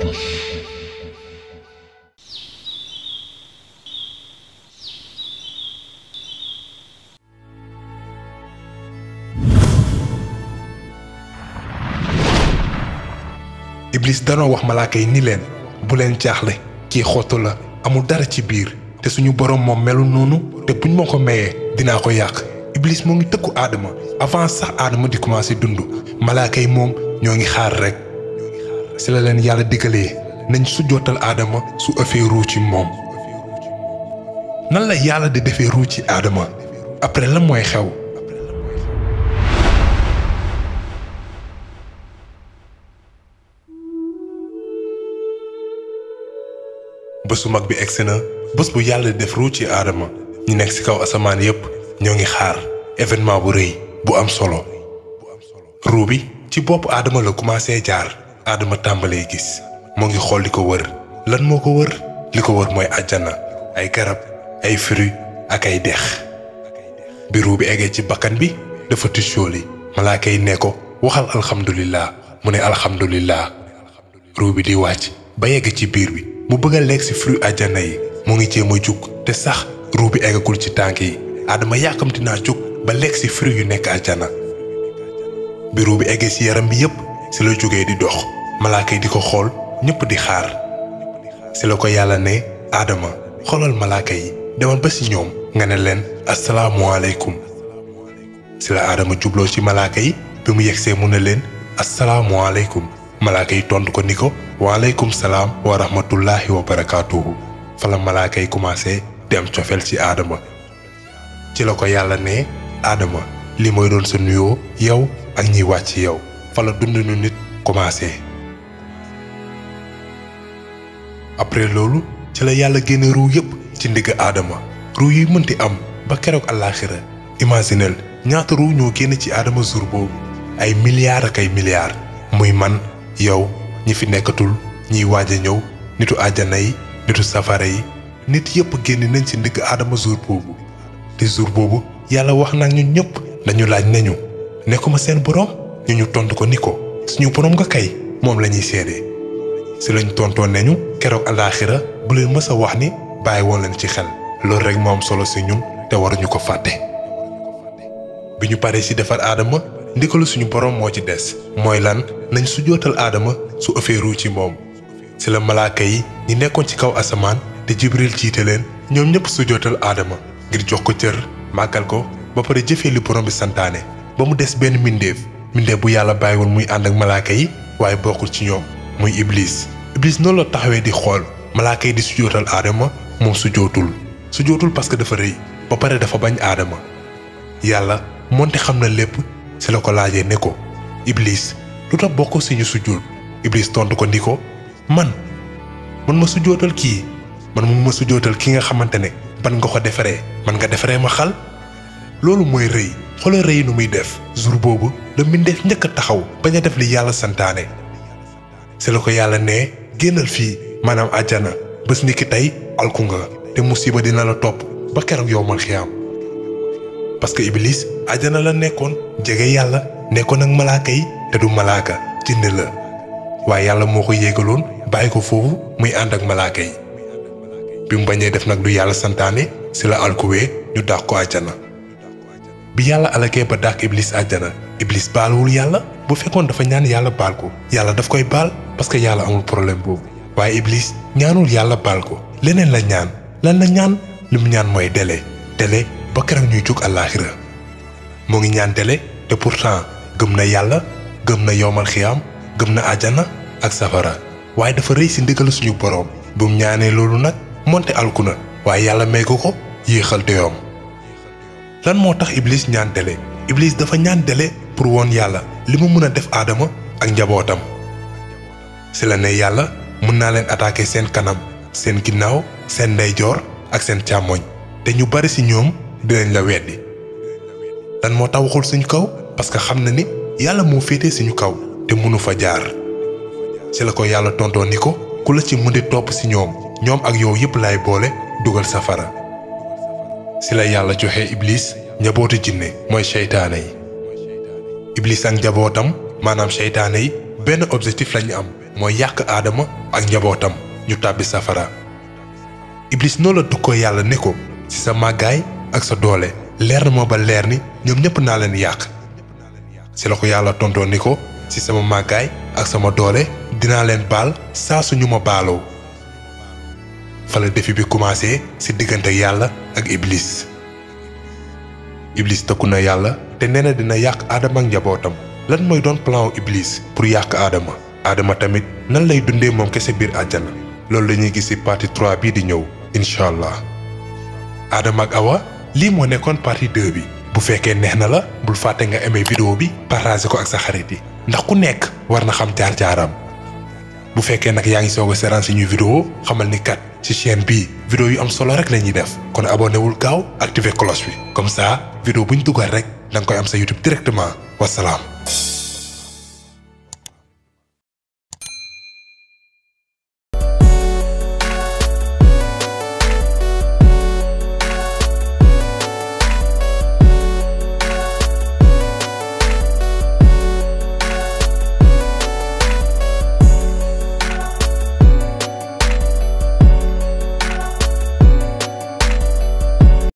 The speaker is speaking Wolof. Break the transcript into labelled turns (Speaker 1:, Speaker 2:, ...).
Speaker 1: iblis danoo wax malaaka yi ni leen bu leen jaaxle kii xottu la amul dara ci biir te suñu borom moom melul noonu te buñ ma ko mayee dinaa ko yàq iblis moo ngi tëkku aadama avant sax aadama di commencé dund malaaka yi moom ñoo ngi xaar rek si la leen yàlla diggalee nañ su jootal aadama su ëffee ruu ci moom nan la yàlla di defee ruu ci aadama après lan mooy xew bés bu mag bi egsi na bés bu yàlla def ruu ci aadama ñi nekk ci kaw asamaan yépp ñoo ngi xaar événement bu rëy bu am solo ruu bi ci bopp aadama la commencé jaar aadama tàmbalee gis moo ngi xool li ko wër lan moo ko wër li ko wër mooy àjjana ay garab ay fruits ak ay dex bi ruu bi eggee ci bakkan bi dafa tusóoli malaaka yi ne ko waxal alxamdulillah mu ne alxamdulillah ruu bi di wàcc ba yegg ci biir bi mu bëgg a lekk ci fruit àjjana yi mu ngi jéem a jug te sax ruu bi eggagul ci tànk yi aadama yàkkamti naa jug ba lekk ci fruit yu nekk àjjana bi ruu bi eggee ci yaram bi yépp ci la jógee di dox malaaka yi di ko xool ñépp di xaar ci la ko yàlla ne aadama xoolal malaaka yi demal ba ci ñoom nga ne leen asalaamualeykum ci la aadama jubloo ci malaaka yi bi mu yegsee mu ne leen asalaamualeykum malaaka yi tontu ko ni ko waaleykum salaam wa rahmatullahi wa barakaatuhu fa la malaaka yi commencé di am cofeel ci aadama ci la ko yàlla ne aadama li mooy doon sa nuyoo yow ak ñiy wàcc yow fa la dundinu nit commencé après loolu ci la yàlla génne ruu yépp ci ndigg aadama ruu yi mënti am ba keroog àllaaxira imaginel ñaata ruu ñoo génn ci aadama jour boobu ay milliards ak ay milliards muy man yow ñi fi nekkatul ñiy waaj a ñëw nitu àjjana yi nitu safara yi nit yépp génn nañ ci ndigg aadama jour boobu te jour boobu yàlla wax na ñun ñëpp dañu laaj nañu nekkuma seen borom ñu ñu tontu ko ni ko suñu borom nga kay moom la ñuy seede si lañ tontoon nañu keroog alaaxira bu leen mës a wax ni bàyyi woon leen ci xel loolu rek moo am solo si ñun te waruñu ko fàtte. bi ñu paree si defar aadama ndikalu suñu borom moo ci des mooy lan nañ su jootal aadama su ëffee ruu ci moom si la malaaka yi ñi nekkoon ci kaw asamaan te jibril jiite leen ñoom ñëpp su jootal aadama ngir jox ko cër màggal ko ba pare jëfee li borom bi santaane ba mu des benn mbindeef mbindeef bu yàlla bàyyiwul muy ànd ak malaaka yi waaye bokkul ci ñoom muy iblis iblis noonu la taxawee di xool malaaka yi di su jootal aadama moom su jootul su jootul parce que dafa rëy ba pare dafa bañ aadama yàlla moonte xam na lépp si la ko laajee ne ko iblis lu tax bokk si ñu sujjóot iblis tontu ko ni ko man man ma sujjóotal kii man mun ma sujjóotal ki nga xamante ne ban nga ko defaree man nga defaree ma xal loolu mooy rëy xoolal rëy nu muy def jour boobu la mbindeef njëkk a taxaw bañ a def li yàlla santaane si la ko yàlla ne génnal fii maanaam àjjana bés ni ki tey alku nga te musiba dina la topp ba keroog yow mal xiyaam parce que iblis àjjana la nekkoon jege yàlla nekkoon ak malaaka yi te du malaaka jinne la waaye yàlla moo ko yéegaloon bàyyi ko foofu muy ànd ak malaaka yi bi mu bañee def nag lu yàlla santaane si la alkuwee ñu dàq ko àjjana bi yàlla alakee ba dàq iblis àjjana iblis baaluwul yàlla bu fekkoon dafa ñaan yàlla baal ko yàlla daf koy baal parce que yàlla amul problème boobu waaye iblis ñaanul yàlla baal ko leneen la ñaan lan la ñaan li mu ñaan mooy délai délai ba keroog ñuy jóg àllaaxira moo ngi ñaan délai te pourtant gëm na yàlla gëm na yowmal xiyaam gëm na àjjana ak safara waaye dafa rëy si ndigal suñu boroom bu mu ñaanee loolu nag monte alku na waaye yàlla may ko ko yéexal doyoom lan moo tax iblis ñaan délai iblis dafa ñaan délai pour woon yàlla li mu mën a def aadama ak njabootam si la ne yàlla mën naa leen attaquer seen kanam seen ginnaaw seen ndeyjoor ak seen càmmoñ te ñu bari si ñoom dinañ la weddi lan moo tax waxul suñu kaw parce que xam na ni yàlla moo féetee suñu kaw te mënu fa jaar ci la ko yàlla tontoo ni ko ku la ci mën di topp si ñoom ñoom ak yow yépp lay boole dugal safara ci la yàlla joxe iblis njabootu jinne mooy seytaane yi iblis ak njabootam maanaam seytaane yi benn objectif lañu am mooy yàq aadama ak njabootam ñu tàbbi safara iblis noo la dukkoo yàlla ne ko ci sa màggaay ak sa doole leer na ma ba leer ni ñoom ñépp naa leen yàq ci la ko yàlla tontoo ni ko ci sama màggaay ak sama doole dinaa leen baal saa su ñu ma baaloo fa la défi bi commencé ci diggante yàlla ak iblis iblis tëkku na yàlla te nee na dina yàq aadama ak njabootam lan mooy doon plan wu iblis pour yàq aadama aadama tamit nan lay dundee moom kese biir àjjana loolu la ñuy gis ci partie 3 bii di ñëw incha allah aadama ak awa lii moo nekkoon partie 2 bi bu fekkee neex na la bul fàtte nga aimé vidéo bi partager ko ak sa xarit yi ndax ku nekk war na xam jaar-jaaram bu fekkee nag yaa ngi soog a seetaan suñuy vidéo xamal ni kat ci chaîne bii vidéo yu am solo rek la ñuy def kon abonné wul gaaw activer cloche bi comme ça vidéo bu ñu dugal rek da nga koy am sa YouTube directement wasalaam.